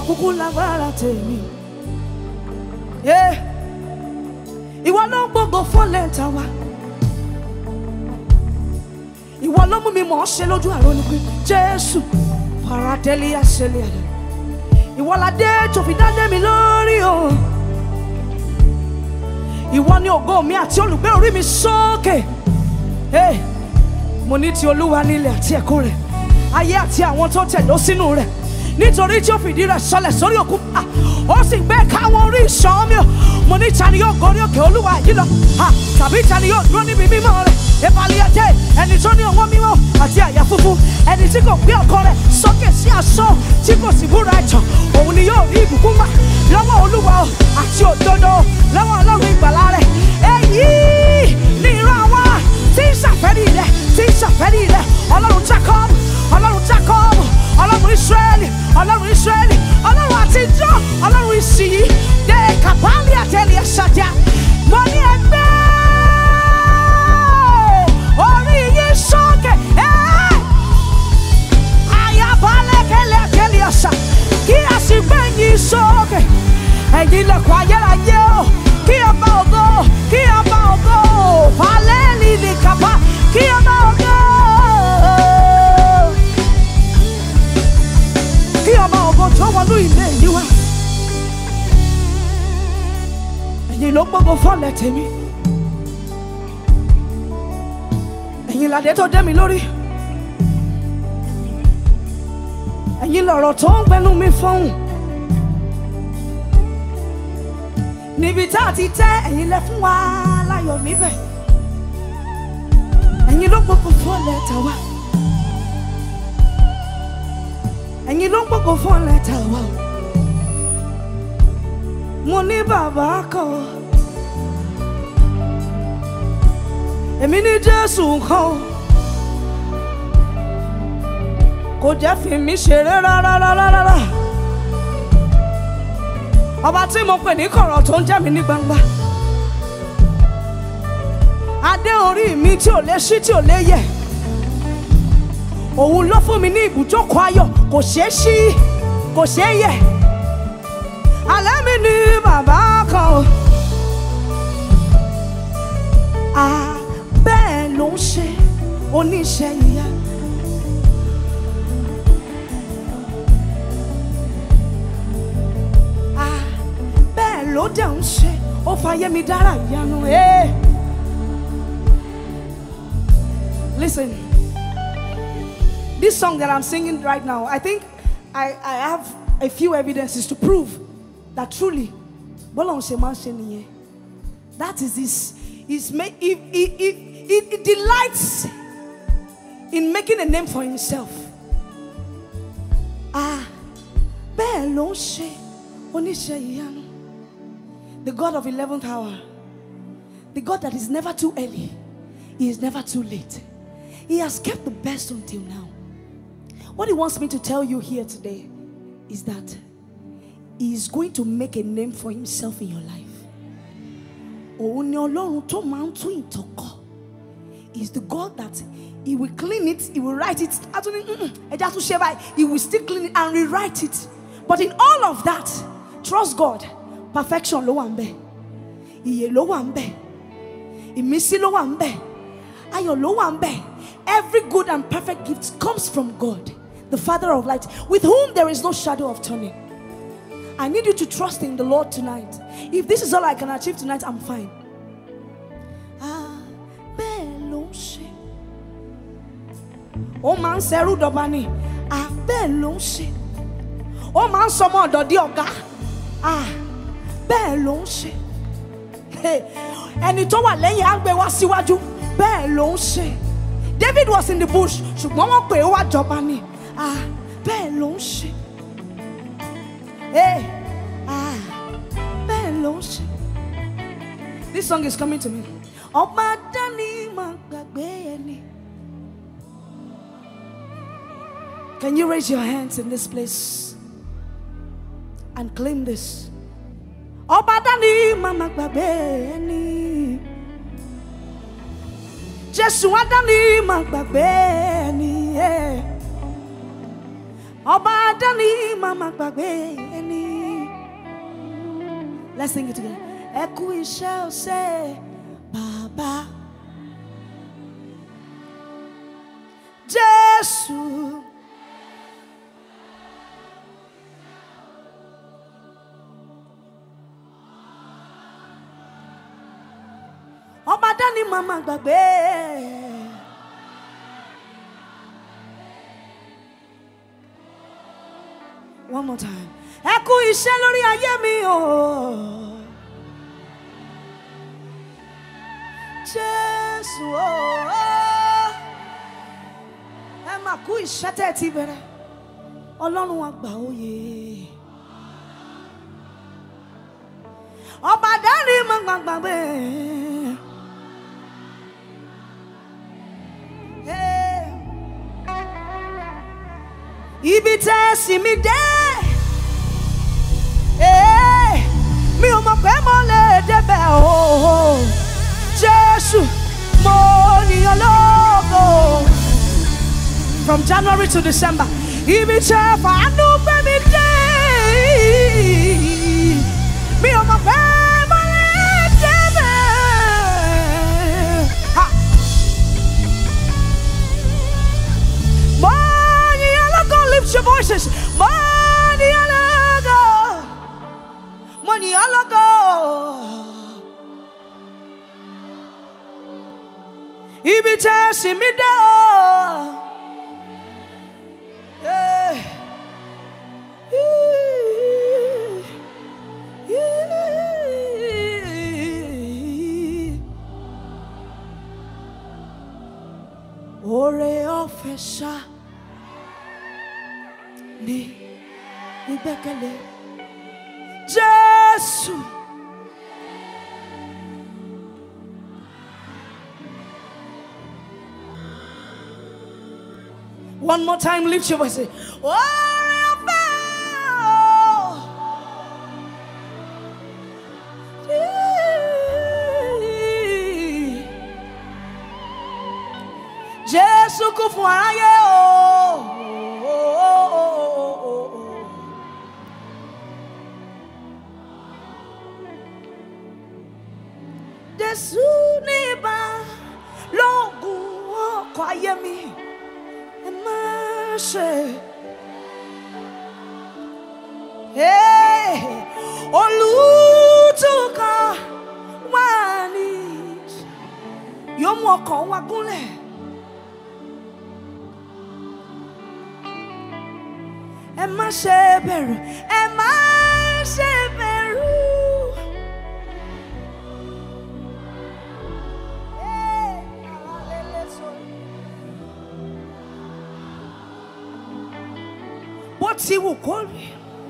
kúkú lágbára tèmi. Yeah. ìwọ ló ń gbogbo fọ́lẹ̀ ta wa. ìwọ ló mú mi mọ̀ ọ́ ṣe lójú àrò ni pé jésù paradẹ́lì àṣẹlẹ̀ àdá. ìwọ la dé tó fi dádé mi lórí o. ìwọ ni ògo mi àti olùgbé orí mi sókè. Hey, mo ní ti olúwa nílẹ̀ àti ẹ̀kọ́ rẹ̀ ayé àti àwọn tó tẹ̀dó sínú rẹ̀ nítorí tí ó fìdí rẹ̀ sọlẹ̀ sórí òkun ah, ó sì gbé káwọn orí ìṣàn mi ò mo ní ta ni yóò gorí òkè olúwa yìí lọ ah, tàbí ta ni yóò dúró níbi mímọ́ rẹ̀ ìbàlíyàjẹ́ ẹni tó ní ọwọ́ mímọ́ àti àyà funfun ẹni tí kò gbé ọkọ rẹ̀ sókè sí asán tí kò sì búra ẹ̀tàn òun ni yóò rí ìbùkún gbà lọ́wọ́ olúwa o àti òdodo lọ́wọ́ ọlọ́run ìgbàlà rẹ̀ èyí ni ìran wa tí ń ṣàfẹ́rí rẹ̀ tí ń ṣàfẹ́rí rẹ̀ ọlọ́run jacob ọlọ́run jacob ọlọ́run israẹli ọlọ́run israẹli ọlọ́run àtijọ́ ọlọ́run ìsìyí dé kàbálì àtẹlẹ ṣàjà mo ní ẹgbẹ́ orí yìí sókè ẹ́ àyàbálẹ̀ kẹlẹ̀ àtẹlẹ ọ̀sà kí a sì gbẹ̀yìn sókè ẹ̀yin lẹ̀kọ́ ayérayé o kí ọba ògo kí ọba ògo falẹ́ẹ̀lì ní kàbá kí ọba ògo kí ọba ògo tó wọnú ilé yìí wá ẹ̀yin ló gbogbo fọ́lẹ̀ tèmi ẹ̀yin làdé tó dé mi lórí ẹ̀yin lọ̀rọ̀ tó ń gbẹnu mi fọ́hùn. níbi tá a ti tẹ́ ẹ̀yin lẹ fún wa láyọ̀ níbẹ̀ ẹ̀yin ló gbogbo fọ́lẹ̀ tà wá ẹ̀yin ló gbogbo fọ́lẹ̀ tà wá mo ní bàbá kan èmi ní Jésù kan kò jẹ́ fi mí ṣeré rárá rárá rárá ọba tí mo pè ní kọ̀rọ̀ tó ń jẹ́ mi ní gbangba adé orí mi tí ò lè ṣí tí ò lè yẹ̀ òun ló fún mi ní ibùjókòó ayọ̀ kò ṣeé ṣí kò ṣeé yẹ̀ alẹ́ mi ní bàbá kan o à bẹ́ẹ̀ ló ń ṣe oníṣẹ́ ìyá. Ah, bẹ́ẹ̀ ló dẹ̀ ń ṣe ó fàyè mi dára ìyanu. eh. Listen, this song that I'm singing right now, I think I, I have a few evidences to prove that truly, bọ́lá ń ṣe máa ń ṣe nìyẹn. That is his, his ma- he, he, he, he, he delights in making a name for himself. Ah, bẹ́ẹ̀ ló ń ṣe oníṣẹ́ ìyanu. The God of 11th hour. The God that is never too early. He is never too late. He has kept the best until now. What he wants me to tell you here today is that he is going to make a name for himself in your life. Òun ni Ọlọ́run tó máa ń tún ìtàn kọ. He is the God that he will clean it, he will write it. Actually, mm-mm, ẹ jẹ́ àtúnṣe báyìí. He will still clean it and rewrite it. But in all of that, trust God. Perfection ló wà ń bẹ̀. Ìyè ló wà ń bẹ̀. Ìmísí ló wà ń bẹ̀. Ayọ̀ ló wà ń bẹ̀. Every good and perfect gift comes from God, the Father of light, with whom there is no shadow of turning. I need you to trust in the Lord tonight. If this is all I can achieve tonight, I'm fine. Ah, bẹ́ẹ̀ ló ń ṣe. Ó máa ń ṣẹrú dọba ni. Ah, bẹ́ẹ̀ ló ń ṣe. Ó máa ń sọmọ ọ̀dọ̀ di ọ̀gá. Ah, bẹ́ẹ̀ ló ń ṣe. Hey, ẹni tó wà lẹ́yìn á gbé wá síwájú bẹ́ẹ̀ ló ń ṣe. David was in the bush ṣùgbọ́n wọ́n pè é wá jọba ni. Ah, bẹ́ẹ̀ ló ń ṣe. Hey, ah, bẹ́ẹ̀ ló ń ṣe. This song is coming to me. Ọba dání máa gbàgbé ẹni. Can you raise your hands in this place and claim this? Ọba dání máa máa gbàgbé ẹni. Jésù á dání máa gbàgbé ẹni. eh. ọba dání màmá gbàgbé ẹni. let's sing it together. ẹ kú iṣẹ́ ọ̀sẹ̀ bàbá. jésù. ọba dání màmá gbàgbé. One more time. Ẹ kú iṣẹ́ lórí ayé mi o. Jésù o. Ẹ máa kú iṣẹ́ tẹ́ ẹ ti bẹ̀rẹ̀. Ọlọ́run àgbà òye. Ọba dárí mọ́ gbàgbàgbé. Hey ibi tẹ́ ẹ sì mí dé. Ee, mi ò mọ̀ pé mo lè débẹ̀ o. Jésù, mo níyàn lógo. From January to December, ibi tẹ́ ẹ fàánú gbé mi dé. Mi ò mọ̀ pé mo lè débẹ̀. Ha! Money alago, lift your voices. Money alago. Money alago. Ibi tẹ́ sì mí dé o. Eh. Ore ọ̀fẹ́ ṣá ní ìgbẹ́kẹ̀lé Jésù. One more time, lift your voice. Say, Ore ọ̀fẹ́ o. Jésù kú fún aráyé o. Jésù ní ibà lóògùn ọkọ̀ ayé mi. Ẹ má ṣe. Hey, Olùtúkọ̀ wà ní yóò mú ọkàn wa gúnlẹ̀. ẹ má ṣe bẹ̀rù ẹ má ṣe bẹ̀rù. bó ti wù kó rí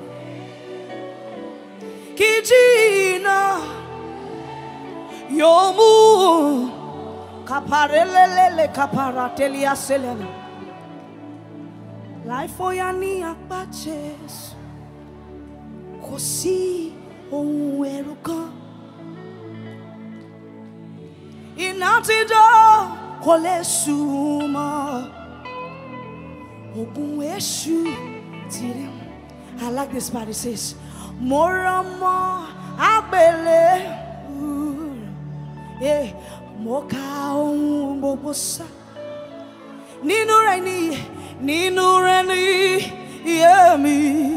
kí jìnnà yóò mú kàpàrẹ́lẹ́lẹ́lẹ́ kàpàrà tẹ́lẹ̀ àṣẹlẹ̀ náà. Láìfọyà ní apá Jésù, kò sí ohun ẹ̀rù kan. Iná ti dó kò lè súnmọ́. Ogun èṣù ti rí. I like this part, it says, Mo rán mọ́ àgbélé. Eh, Mo ka ohun gbogbo sá. Nínú rẹ̀ ni nínú rẹ̀ ni iye mi.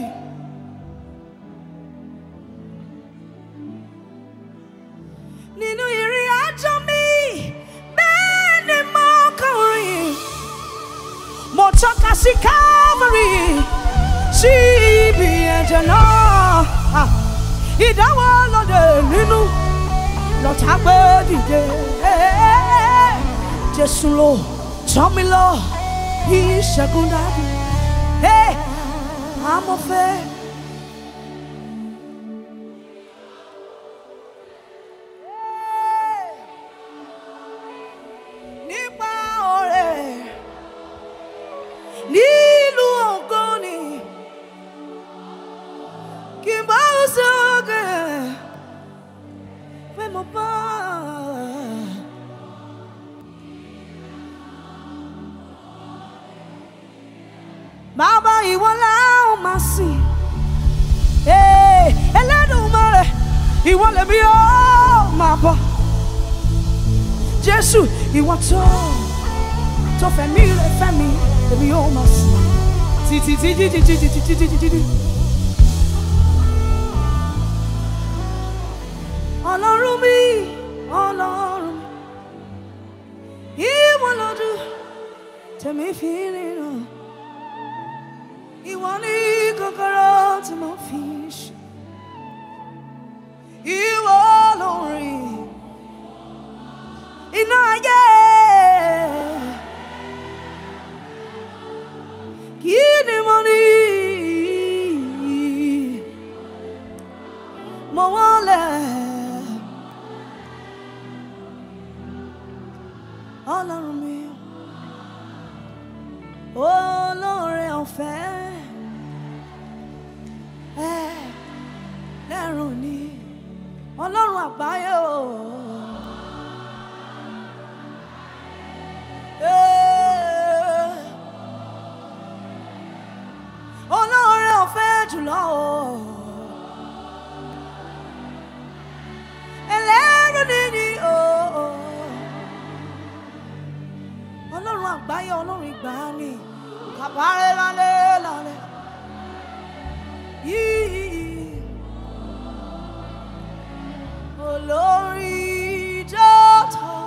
Nínú ìrìn àjò mi, bẹ́ẹ̀ ni mo kàn rìn. Mo tọ́ka sí Calvary, sí ibi ẹ̀jẹ̀ náà. Ah, Ìdáwọ́ lóde nínú lọ́tà gbé dìde. Jésù ló tọ́ mi lọ ìṣẹ́gun dájú. Hey, amọ̀fẹ́. Nípa ọ̀rẹ́ nílùú ògbóni kí n bá sókè pé mo bá. Bàbá ìwọ la ó máa sìn. Ee, Ẹlẹ́dùmarè, ìwọ lèmi ó máa bọ̀. Jésù, ìwọ tó tó fẹ̀mí rẹ̀ fẹ́mi, èmi ó máa sìn. Títí títí títí títí títí títí. Ọlọ́run mi, Ọlọ́run mi, ìwọ lọ́dún tẹ̀mí fi ríran. Ìwọ ní kọ́kọ́rọ́ tí mo fi ṣe. Ìwọ lórí iná ayé. Kí ni mo ní? Mo wọlé. Ọlọ́run mi, olóore ọ̀fẹ́. ẹ lẹ́rùn ni ọlọ́run àgbáyé o. Ee, olóore ọ̀fẹ́ jùlọ o. ẹlẹ́rù nìyí o. ọlọ́run àgbáyé ọlọ́run ìgbàanì kàbárẹ̀ lálẹ́ lálẹ́ yìí olórí jọ́tọ̀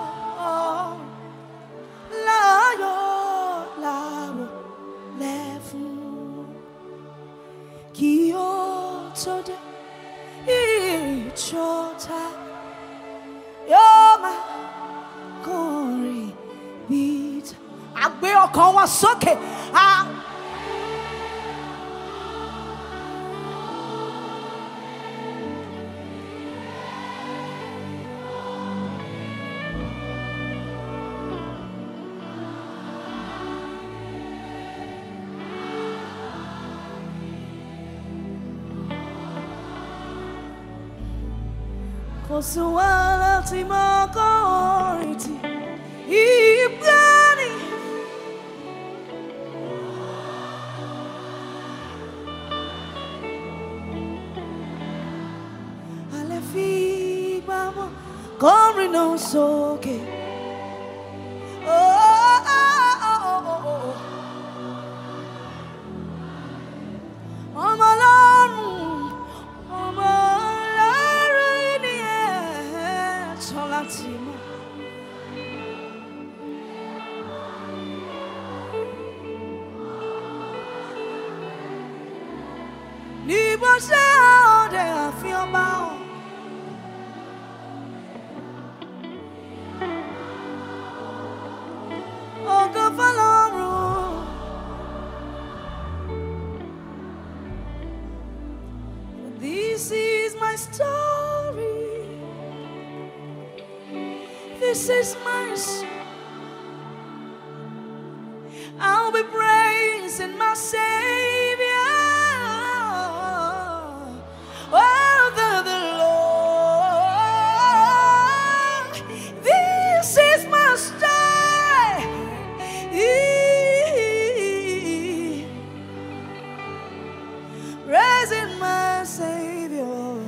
láyọ̀ láwọ̀ lẹ́fún kí ó tó dé ìjọta yóò máa kọrin bíi ta. àgbé ọkàn wa sókè. a- kò sí wàhálà tí mo kọ́ orin tí ìgbà ni. alẹ́ fi gbàmọ́ kọrin náà sókè. Oh, oh, oh, oh, oh, oh. ọmọ ọlọ́run ọmọ ọlọ́run ni ẹ̀ tọ́ láti mọ̀. níbo ṣe ọdẹ àfihàn bá ọ. ògo fọlọ́run. This is my story. This is my song. I'll be praising my Savior. Oh, the, the Lord. This is my story. Praising my Savior.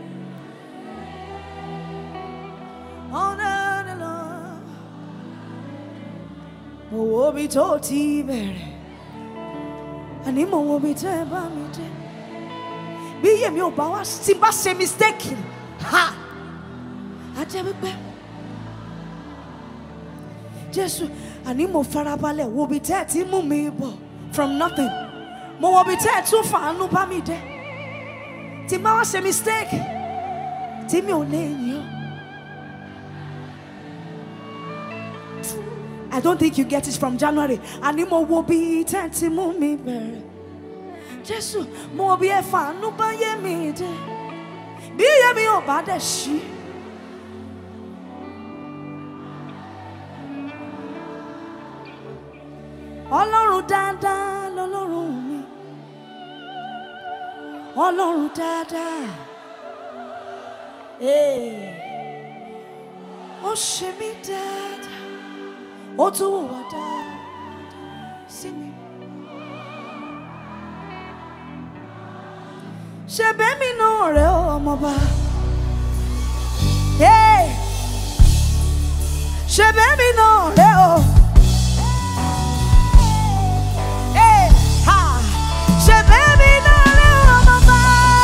Honor the Lord. Mo wo bí tó ti bẹ̀rẹ̀, àní mo wo bí tẹ́ ẹ bá mi dé. Bí yèmí ò bá wá tí bá ṣe mistake, ha! Á jẹ́ wípé Jésù àní mo farabalẹ̀ wo bí tẹ́ ẹ ti mú mi bọ̀ from nothing. Mo wo bí tẹ́ ẹ tún fàánú bá mi dé. Tí bá wá ṣe mistake, tí mi ò lè yìn ọ́. I don't think you get it from January. Àní mo wo bí tẹ́ ẹ ti mú mi bẹ̀rẹ̀. Jésù, mo wo bí ẹ fàánú bá yé mi dé. Bí yé mi ò bá dẹ̀ ṣí. Ọlọ́run dáadáa lọ́lọ́run mi. Ọlọ́run dáadáa. Ee. Ó ṣe mí dáadáa. Ó tún wù wá dáadáa sí mi. ṣe bẹ́mi náà rẹ̀ ó ọmọba. Hey! ṣe bẹ́mi náà rẹ̀ ó. Hey! Ha! ṣe bẹ́mi náà rẹ̀ ó ọmọba.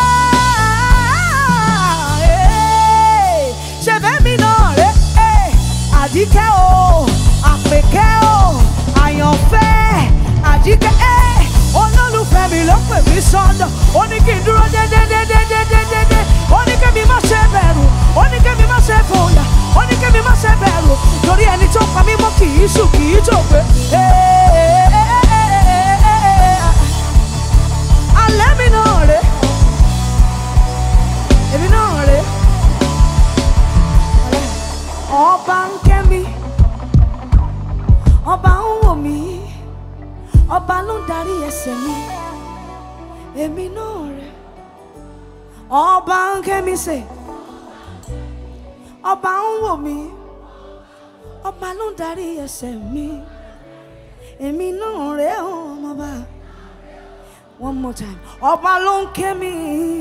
Hey! ṣe bẹ́mi náà rẹ̀ Hey! àdíkẹ́ o àpèkẹ́ o àyànfẹ́ àdíkẹ́ ẹ́ olólùfẹ́ mi ló pè mí sọ́dọ̀ ó ní kí n dúró dédédédédédédé ó ní kí mi má ṣe bẹ̀rù ó ní kí mi má ṣe fòyà ó ní kí mi má ṣe bẹ̀rù torí ẹni tó pa mí mọ́ kì í sùn kì í tògbé. alẹ́ mi náà rè èmi náà rè ọba ń kẹ́ mi ọba ń wò mí ọba ló ń darí ẹsẹ̀ mi èmi náà rè ọba ń kẹ́ mi sè ọba ń wò mí ọba ló ń darí ẹsẹ̀ mi èmi náà rè ọmọba one more time ọba ló ń kẹ́ mi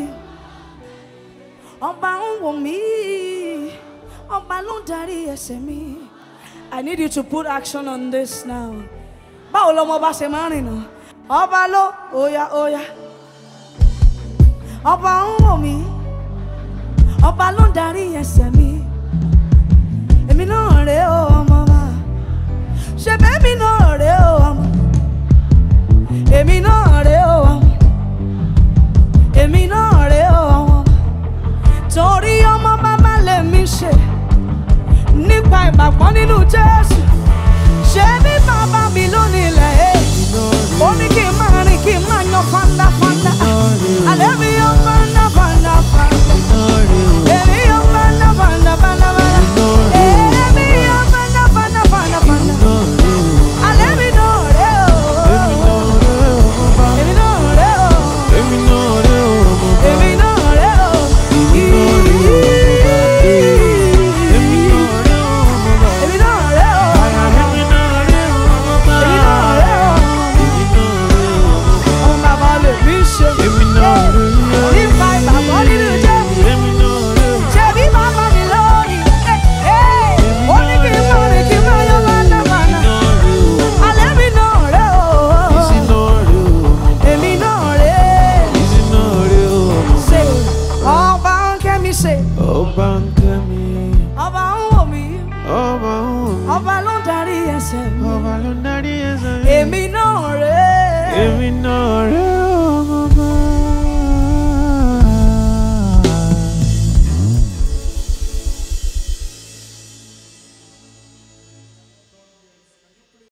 ọba ń wò mí ọba ló ń darí ẹsẹ̀ mi. I need you to put action on this now. Báwo lọmọ bá ṣe máa ń rìn náà? Ọba ló oya oya. Ọba ń wò mí. Ọba ló ń darí ẹsẹ̀ mi. Èmi náà rè ó ọmọ wa. Ṣé bẹ́ẹ̀mi náà rè ó ọmọ? Èmi náà rè ó ọmọ. Èmi náà rè ó ọmọ. Torí ọmọ bàbá lèmi ṣe nípa ìgbàgbọ́ nínú Jésù. Ṣé bí bàbá mi lónìí ilẹ̀ ẹ̀? Ó ní kí n máa rìn kí n máa yan fandafanda. Àlẹ́ mi yan fandafanda. Èmi yan fandafanda fandafanda. Èmi yan fandafanda fandafanda. Àlẹ́ mi náà rẹ̀ o. Èmi náà rẹ̀ o. Èmi náà rẹ̀ o. Èmi náà rẹ̀ o. Èmi náà rẹ̀ o. Ọmọ bàbá lè mí ṣe. Nípa ìgbàgbọ́ nínú Jésù. Ṣé bí bàbá mi lónìí? Ó ní kí n máa rìn kí n máa yọ fandafanda. Àlẹ́ mi náà rẹ̀ o. Èmi náà rẹ̀. Ṣé ọba ń kẹ́ mi ṣe? Ọba ń kẹ́ mi, Ọba ń wò mí. ọba ń wò mí, Ọba ló ń darí ẹsẹ̀ mi. ọba ló ń darí ẹsẹ̀ mi. Èmi náà rẹ̀. Èmi náà rè